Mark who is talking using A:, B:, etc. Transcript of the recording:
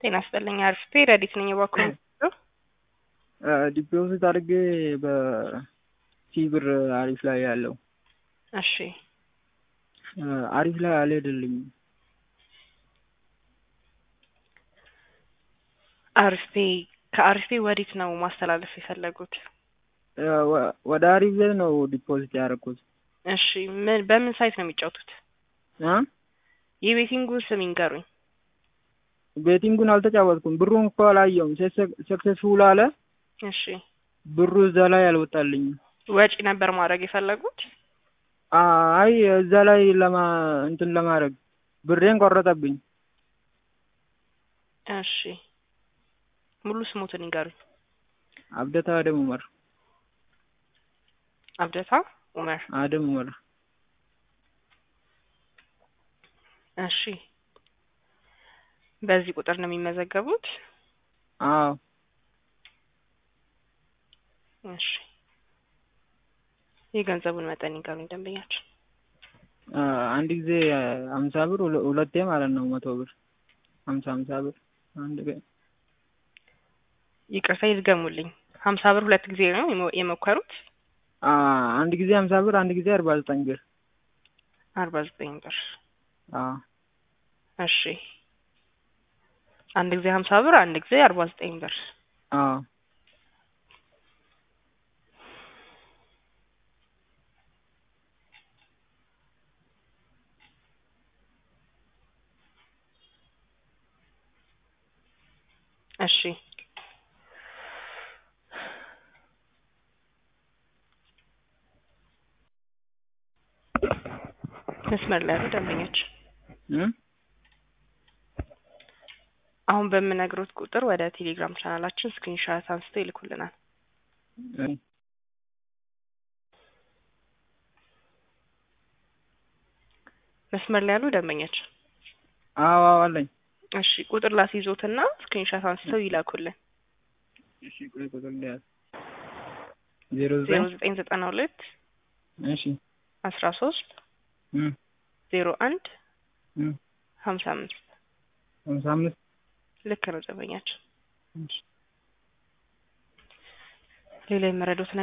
A: ጤና ይስጥልኝ አርፍቴ ረዲት ነኝ እባክዎ
B: ዲፖዚት አድርጌ በሲ ብር አሪፍ ላይ ያለው
A: እሺ
B: አሪፍ ላይ አልሄድልኝም።
A: አርፍቴ ከአርፍቴ ወዴት ነው ማስተላለፍ የፈለጉት?
B: ወደ አሪፍ ላይ ነው ዲፖዚት ያደረኩት።
A: እሺ ምን በምን ሳይት ነው የሚጫወቱት?
B: እ
A: የቤቲንጉን ስም ይንገሩኝ።
B: ቤቲንጉን አልተጫወትኩም። ብሩን እኮ አላየውም። ሰክሰስፉል አለ።
A: እሺ
B: ብሩ እዛ ላይ አልወጣልኝም።
A: ወጪ ነበር ማድረግ የፈለጉት?
B: አይ እዛ ላይ ለማ እንትን ለማድረግ ብሬን ቆረጠብኝ።
A: እሺ ሙሉ ስሞትን ይንገሩኝ።
B: አብደታ አደም ኡመር።
A: አብደታ ኡመር።
B: አደም ኡመር።
A: እሺ በዚህ ቁጥር ነው የሚመዘገቡት?
B: አዎ።
A: እሺ የገንዘቡን መጠን ይንገሩኝ ደንበኛችን።
B: አንድ ጊዜ ሀምሳ ብር ሁለቴ ማለት ነው መቶ ብር ሀምሳ ሀምሳ ብር አንድ ቀን
A: ይቅርታ ይድገሙልኝ። ሀምሳ ብር ሁለት ጊዜ ነው የሞከሩት?
B: አንድ ጊዜ ሀምሳ ብር አንድ ጊዜ አርባ ዘጠኝ ብር
A: አርባ ዘጠኝ ብር
B: አዎ።
A: እሺ አንድ ጊዜ ሀምሳ ብር አንድ ጊዜ አርባ ዘጠኝ ብር
B: አዎ።
A: እሺ መስመር ላይ ያሉ ደንበኞች አሁን በምነግሮት ቁጥር ወደ ቴሌግራም ቻናላችን ስክሪንሻት አንስተው ይልኩልናል። መስመር ላይ ያሉ ደንበኞች
B: አዎ አዎ አለኝ።
A: እሺ ቁጥር ላስይዞትና ስክሪንሻት አንስተው ይላኩልን።
B: እሺ ቆይ ቁጥር ልያዝ። ዜሮ
A: ዜሮ
B: ዘጠኝ
A: ዘጠኝ ዘጠና ሁለት
B: እሺ
A: አስራ ሶስት
B: እም
A: ዜሮ አንድ
B: እም
A: ሀምሳ አምስት
B: ሀምሳ አምስት
A: ልክ ነው ደንበኛችን።
B: እሺ
A: ሌላ የመረዱት